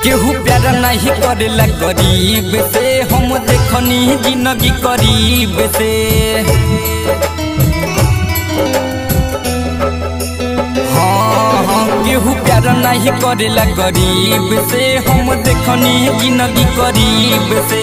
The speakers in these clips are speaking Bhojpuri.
केहू प्यार नहीं करेला गरीब से हम देखनी जिंदगी करीब से हाँ हाँ केहू प्यार नहीं करेला गरीब से हम देखनी जिंदगी करीब से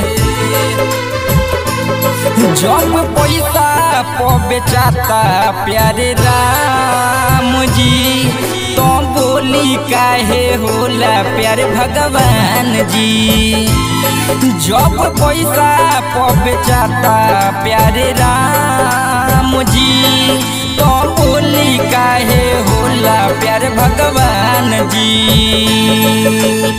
जब पैसा प बेचाता प्यारे राम जी तो बोली काहे होला प्यारे भगवान जी जब पैसा प बेचाता प्यारे राम जी तो बोली काहे होला प्यारे भगवान जी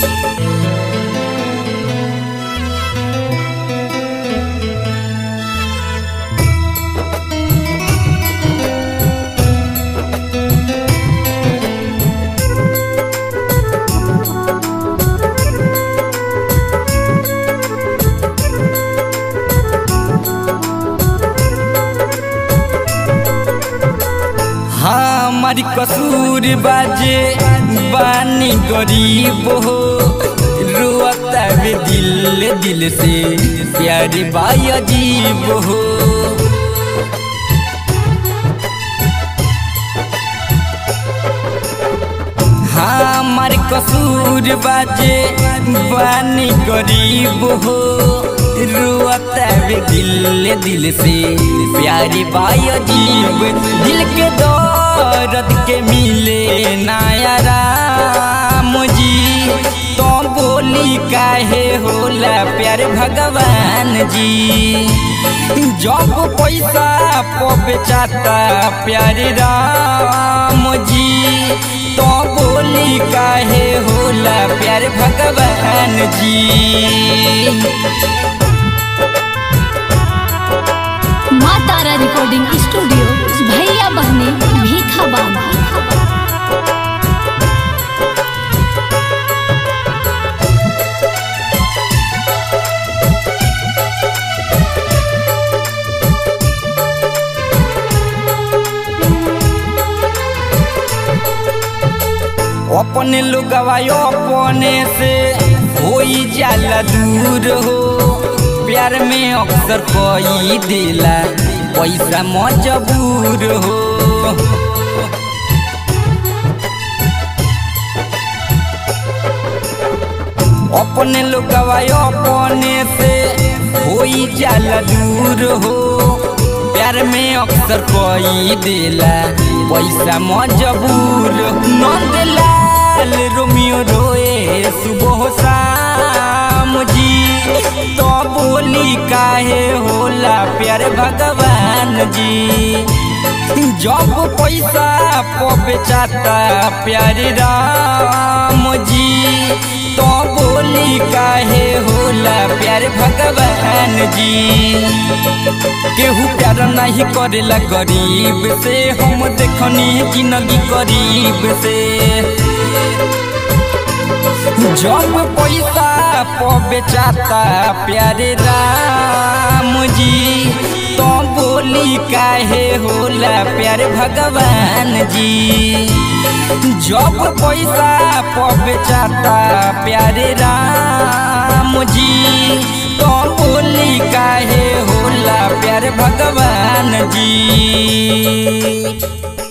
हमारी कसूर बाजे बानी गरीब हो रोता वे दिल दिल से प्यारे बाई अजीब हो हमार कसूर बाजे बानी गरीब हो रोता वे दिल दिल से प्यारी बाई अजीब दिल के दर्द के मिले नया राम जी तो बोली काहे होला प्यारे भगवान जी जब पैसा प बेचाता प्यारे राम जी तो बोली काहे होला प्यारे भगवान जी माँ तारा रिकॉर्डिंग स्टूडियो भैया बहने भीखा बाबा अपने लोगवा अपने से होई जाला दूर हो प्यार में अक्सर कोई दिला पैसा मजबूर हो अपने लोगवा अपने से होई जाला दूर हो प्यार में अक्सर कोई दिला पैसा मजबूर नंदलाल रोमियो रोए सुबह शाम जी तो बोली काहे होला प्यार भगवान जी जब पैसा प बेचाता प्यारे राम जी तो बोली काहे होला प्यार भगवान जी केहू प्यार नहीं करेला गरीब से हम देखनी जिंदगी गरीब से जब पैसा प बेचाता प्यारे राम जी तो बोली काहे होला प्यारे भगवान जी जब पैसा प बेचाता प्यारे राम जी तो बोली काहे होला प्यारे भगवान जी